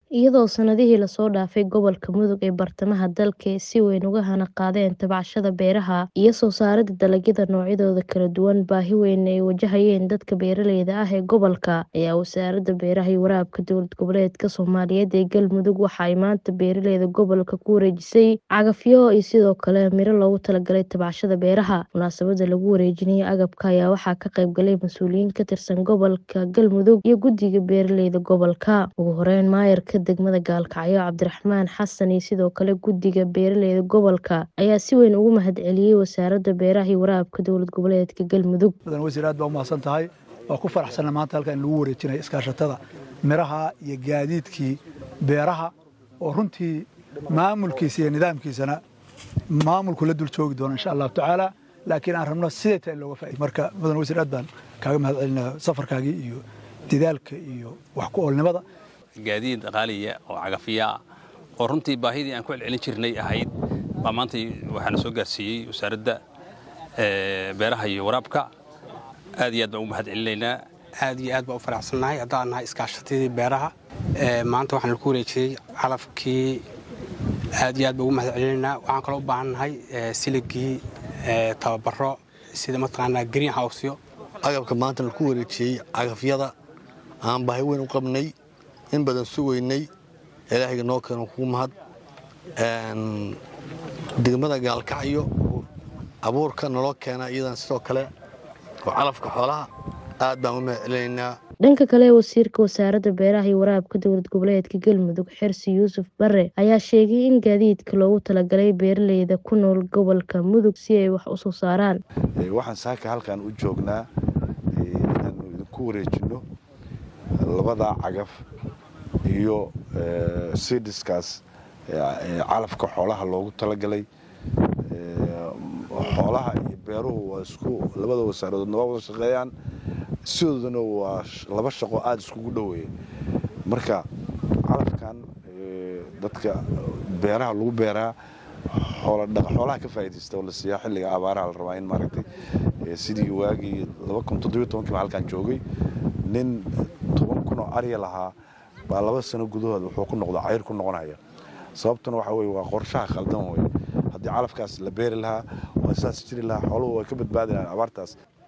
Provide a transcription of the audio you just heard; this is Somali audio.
iyadoo sanadihii lasoo dhaafay gobolka mudug ee bartamaha dalka si weyn uga hana qaadeen tabcashada beeraha iyo soo saaridda dalagyada noocyadooda kala duwan baahi weyn ay wajahayeen dadka beeraleyda ah ee gobolka ayaa wasaaradda beeraha iyo waraabka dowlad goboleedka soomaaliyeed ee galmudug waxa ay maanta beeraleyda gobolka ku wareejisay cagafyo iyo sidoo kale miro loogu talagalay tabcashada beeraha munaasabada lagu wareejinayay agabka ayaa waxaa ka qayb galay mas-uuliyiin ka tirsan gobolka galmudug iyo guddiga beeraleyda gobolka ugu horeyn maayarka degmada gaalkacyo cabdiraxmaan xasan iyo sidoo kale guddiga beeraleyda gobolka ayaa si weyn ugu mahadceliyey wasaaradda beeraha iyo waraabka dowlad goboleedka galmudug mudan wasiir aad baa u mahadsan tahay waa ku faraxsanna maanta halkan in lagu wareejinayo iskaashatada miraha iyo gaadiidkii beeraha oo runtii maamulkiisa iyo nidaamkiisana maamulku la dul joogi doono insha allahu tacaala laakiin aan rabno siday tahay in looga faa'ido marka mudan wasiir aad baan kaaga mahad celinaya safarkaagii iyo dadaalka iyo wax ku oolnimada gaadiid qaaliya oo cagafiyaa oo runtii baahidii aan ku celcelin jirnay ahayd baa maanta waxaana soo gaarsiiyey wasaaradda beeraha iyo waraabka aad iyo aad baan ugu mahad celinaynaa aad iyo aad baan u faraxsannahay haddaan nahay iskaashatadii beeraha maanta waxaan laku wareejiyey calafkii aad iyo aad baan ugu mahad celinaynaa waxaan kaloo u baahan nahay siligii tababaro sida mataqaanaa green howsyo agabka maanta laku wareejiyey cagafyada aan baahi weyn u qabnay in badan sugaynay ilaahayga noo keeno kugu mahad degmada gaalkacyo abuurka naloo keena iyadan sidoo kale oo calafka xoolaha aad baan u mahad celinaynaa dhanka kale wasiirka wasaaradda beeraha iyo waraabka dowlad goboleedka galmudug xirsi yuusuf bare ayaa sheegay in gaadiidka loogu talagalay beeraleyda ku nool gobolka mudug si ay wax u soo saaraan waxaan saaka halkan u joognaa inaanu idinku wareejinno labada cagaf iyo sidiskaas calafka xoolaha loogu talagalay xoolaha iyo beeruhu waa isku labada wasaaradooodna waa wada shaqeeyaan sidoodana waa laba shaqo aada iskugu dhoweeya marka calafkan dadka beeraha lagu beeraa xoolaha ka faa'iidaysta oo la siiyaa xilliga abaaraha la rabaa in maaragtay sidii waagii laba kun toddobiyo tobankii baa halkan joogay nin toban kun oo arya lahaa baa laba sano gudahood wuxuu ku noqda cayr ku noqonaya sababtuna waxa weye waa qorshaha khaldan weye haddii calafkaas la beeri lahaa waa saas jiri lahaa xooluhu way ka badbaadi lahaan abaartaas